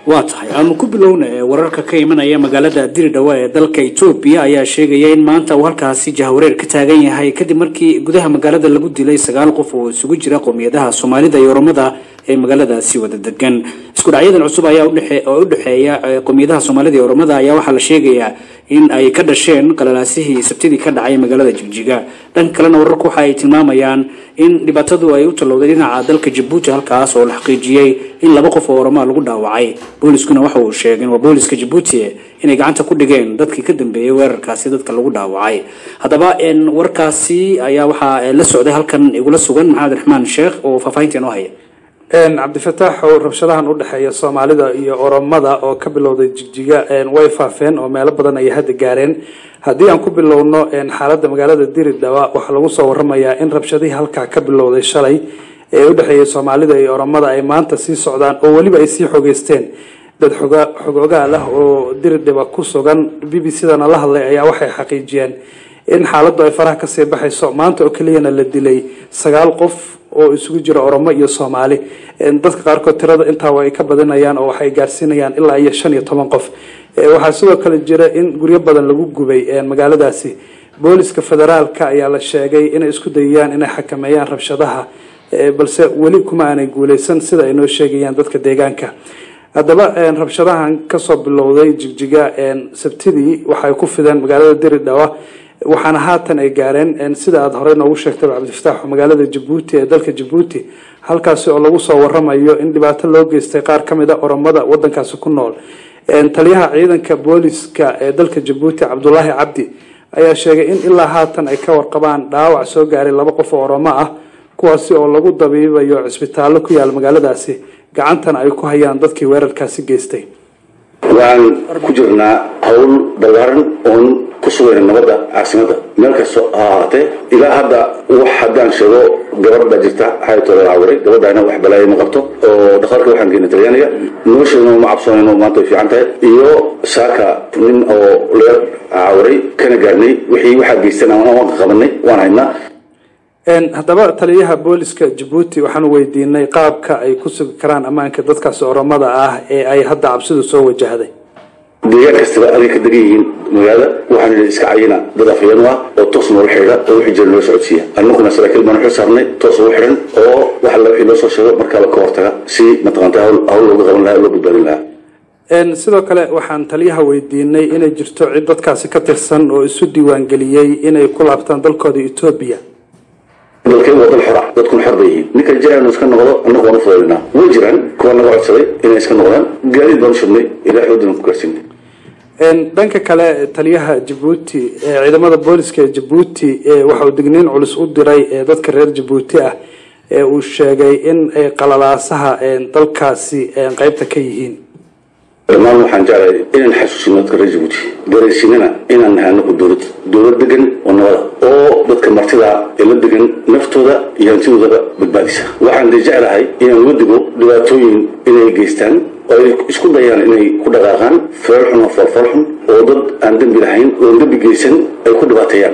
waa tahay aanu ku bilowna ee wararka ka imanaya magaalada diridhawa ee dalka etoobiya ayaa sheegaya in maanta uu halkaasi jahwareer ka taagan yahay kadib markii gudaha magaalada lagu dilay sagaal qof oo isugu jira qowmiyadaha soomaalida iyo oromada ee magaaladaasi wada degan isku dhacyadan cusub ayaa oo u dhexeeya qowmiyadaha soomaalida iyo oromada ayaa waxaa la sheegayaa in ay ka dhasheen qalalaasihii sabtidii ka dhacay magaalada jigjiga dhanka kalena wararku waxa ay tilmaamayaan in dhibaatadu ay u tallowday dhinaca dalka jabuuti halkaas oo la xaqiijiyey in laba qof oo oromaa lagu dhaawacay booliskuna waxa uu sheegeen waa booliska jabuuti inay gacanta ku dhigeen dadkii ka dambeeyey weerarkaasi dadka lagu dhaawacay haddaba warkaasi ayaa waxaa la socday halkan igula sugan maxamed raxmaan sheekh oo faahfaahinta inoo haya cabdifataax oo rabshadahan u dhexeeya soomaalida iyo oromada oo ka bilowday jigjiga way faafeen oo meelo badan ayay hadda gaareen haddii aan ku bilowno xaaladda magaalada diridhawa waxaa lagu soo waramayaa in rabshadihii halkaa ka bilowday shalay ee u dhexeeyay soomaalida iyo oromada ay maanta sii socdaan oo weliba ay sii xogeysteen dad xogoogaal ah oo diridhaba ku sugan b b c-dana la hadlay ayaa waxay xaqiijiyeen in xaaladdu ay faraha kasii baxayso maanta oo keliyana la dilay sagaal qof oo isugu jira oromo iyo soomaali dadka qaarkood tirada intaa way ka badinayaan oo waxay gaarsiinayaan ilaa iyo shan iyo toban qof waxaa sidoo kale jira in guryo badan lagu gubay magaaladaasi booliska federaalka ayaa la sheegay inay isku dayayaan inay xakameeyaan rabshadaha balse weli kuma aanay guuleysan sida ay noo sheegayaan dadka deegaanka haddaba rabshadahan kasoo bilowday jigjiga sabtidii waxay ku fideen magaalada diridhawa waxaana haatan ay gaareen sida aada horey noogu sheegtay cabdifataax magaalada jabuuti ee dalka jabuuti halkaasi oo lagu soo waramayo in dhibaato loo geystay qaar ka mid a oromada wadankaasi ku nool taliyaha ciidanka booliska ee dalka jabuuti cabdulaahi cabdi ayaa sheegay in ilaa haatan ay ka warqabaan dhaawac soo gaaray laba qof oo oromo ah kuwaasi oo lagu dabiibayo cisbitaallo ku yaala magaaladaasi gacantana ay ku hayaan dadkii weerarkaasi geystay waxaan ku jirnaa hawl ballaaran oon ku sugayna nabadda caasimada meel kastoo ha ahaatee ilaa hadda wax haddaan sheego gabadh baa jirta xayatooda la cawiray gabadhaana wax balaaya ma qabto oo dhakhtarka waxaan geena talyaaniga nolosheena ma cabsoonayno maanta way fiican tahay iyo saaka nin oo leer cawiray kana gaarnay wixii waxaa geystan waan qabanay waan haynaa haddaba taliyaha booliska jabuuti waxaanu weydiinay qaabka ay ku sugi karaan ammaanka dadkaasi oromada ah ee ay hadda cabsidu soo wajahday deegaan kastaba aday ka degan yihiin magaalada waxaan idhi iska cayina dad afayeen ah oo toos noola xidhiidha oo wixii jira noo socodsiiya annaguna saraakiil baan xil saarnay toos ugu xidhan oo wax alla wixii noo soo sheego markaaba ka hortaga si mataqaanta hawl looga qaban lahaa loo badbaadin lahaa sidoo kale waxaan taliyaha weydiinay inay jirto cid dadkaasi ka tirsan oo isu diiwaangeliyey inay ku laabtaan dalkooda etoobiya dalkeen waa dal xora dadkuna xor bay yihiin ninka jecel iska noqdo annagu waan u fudaynaa way jiraan kuwa naga codsaday inay iska noqdaan gaadiid baan u shubnay ilaa xoodina ku gaarsiinay dhanka kale taliyaha jabuuti ciidamada booliska ee jabuuti waxa uu digniin culus u diray dadka reer jabuuti ah ee uu sheegay in ay qalalaasaha dalkaasi qeybta ka yihiin dhammaan waxaan jeclahay inaan xasuusino dadka reer jabuuti dareysinana inaan nahay anagu dowlad dowlad degan oo nabada oo dadka martida ee la degan naftooda iyo hantidoodaba badbaadisa waxaan de jeclahay inaan uga digo dhibaatooyin inay geystaan oo ay isku dayaan inay ku dhaqaaqaan feel xun oo foolfool xun oo dad aan dembi lahayn oon dembi geysan ay ku dhibaateeyaan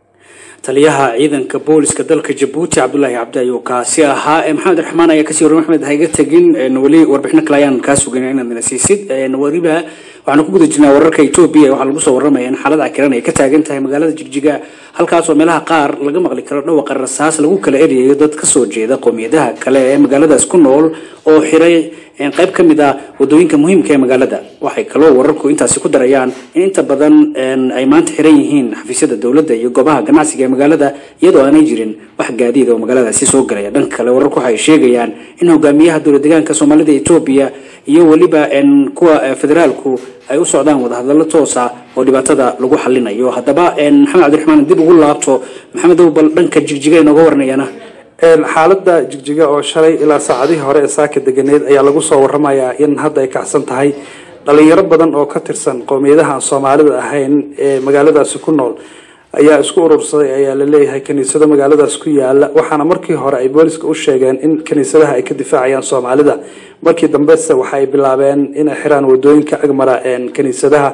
taliyaha ciidanka booliska dalka jabuuti cabdulaahi cabdi ayuu kaasi ahaa maxamed raxmaan ayaa kasii warramay maxmed hayga tegin weli warbixino kale ayaan kaa sugayn inaad nala siisid weliba waxaanu ku guda jirnaa wararka etoobiya waxaa lagu soo warramaya in xaalada cakiran ay ka taagan tahay magaalada jigjiga halkaasoo meelaha qaar laga maqli karo dhawaqa rasaas lagu kala eryayo dad kasoo jeeda qowmiyadaha kale ee magaaladaas ku nool oo xiray qayb ka mid ah wadooyinka muhiimka ee magaalada waxay kaloo wararku intaasi ku darayaan in inta badan ay maanta xiran yihiin xafiisyada dowladda iyo goobaha ganacsiga ee magaalada iyadoo aanay jirin wax gaadiid oo magaaladaasi soo galaya dhanka kale wararku waxay sheegayaan in hogaamiyaha dowlad deegaanka soomaalida etoobiya iyo weliba kuwa federaalku ay u socdaan wadahadallo toosa oo dhibaatada lagu xalinayo haddaba maxamed cabdiraxmaan dib ugu laabto maxamed bal dhanka jigjiga inooga waranayana xaalada jigjiga oo shalay ilaa saacadihii hore ee saaka deganeed ayaa lagu soo waramayaa in hadda ay kacsan tahay dhalinyaro badan oo ka tirsan qowmiyadaha aan soomaalida ahayn ee magaaladaasi ku nool ayaa isku urursaday ayaa la leeyahay kaniisado magaaladaas ku yaala waxaana markii hore ay booliska u sheegeen in kaniisadaha ay ka difaacayaan soomaalida markii dambese waxa ay bilaabeen inay xiraan wadooyinka agmara kaniisadaha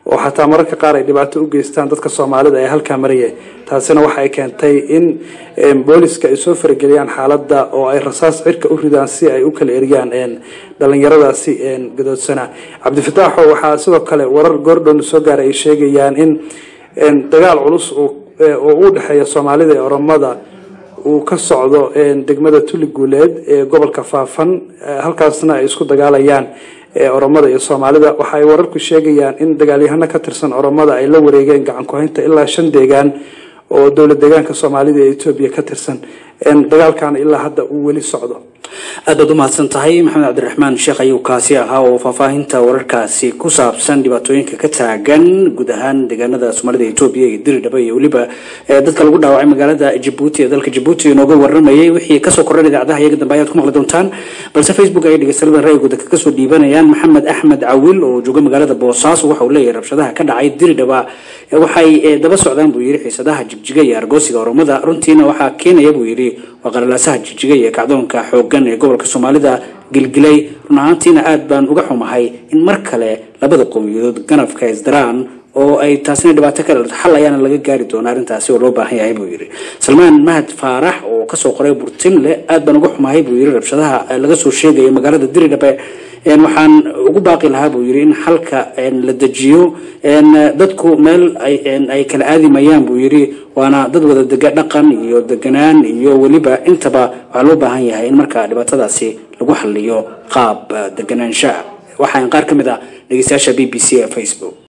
oo xataa mararka qaar ay dhibaato u geystaan dadka soomaalida ee halkaa maraya taasina waxa ay keentay in booliska ay soo farageliyaan xaaladda oo ay rasaas cirka u ridaan si ay u kala eriyaan dhalinyaradaasi gadoodsana cabdifataaxo waxaa sidoo kale warar goordhown soo gaaray ay sheegayaan in dagaal culus oo u dhexeeya soomaalida ee oromada uu ka socdo degmada tuli guuleed ee gobolka faafan halkaasna ay isku dagaalayaan oromada iyo soomaalida waxa ay wararku sheegayaan in dagaalyahano ka tirsan oromada ay la wareegeen gacan ku-haynta ilaa shan deegaan oo dowlad deegaanka soomaalida ee etoobiya ka tirsan dagaalkana ilaa hadda uu weli socdo aad baad u mahadsan tahay maxamed cabdiraxmaan sheekh ayuu kaasi ahaa oo faahfaahinta wararkaasi ku saabsan dhibaatooyinka ka taagan guud ahaan deegaanada soomaalida etoobiya iyo diridhaba iyo weliba dadka lagu dhaawacay magaalada jabuuti ee dalka jabuuti inooga waramayay wixii kasoo kordhan idaacadaha iyaga dambe ayaad ku maqli doontaan balse facebook ayay dhegeystayaada ra'yigooda kaga soo dhiibanayaan maxamed axmed cawil oo jooga magaalada boosaaso waxa uu leeyahay rabshadaha ka dhacay diridhaba waxay daba socdaan buu yidhi xiisadaha jigjiga iyo argoosiga oromada runtiina waxaa keenaya buu yidhi waa qalalaasaha jigjiga iyo kacdoonka xoogan ee gobolka soomaalida gilgilay run ahaantiina aad baan uga xumahay in mar kale labada qowmiyadood ganafka isdaraan oo ay taasina dhibaato ka dhalto xal ayaana laga gaari doona arrintaasi oo loo baahan yahay buu yidhi salmaan mahad faarax oo kasoo qoray burtinle aad baan uga xumahay buu yidhi rabshadaha laga soo sheegayo magaalada diridhabe waxaan ugu baaqi lahaa buu yidhi in xalka la dejiyo dadku meel ay kala aadimayaan buu yidhi waana dad wada dega dhaqan iyo deganaan iyo weliba intaba waxaa loo baahan yahay in markaa dhibaatadaasi lagu xaliyo qaab deganaanshaha waxaan qaar ka mid ah dhegeystayaasha b b c ee facebook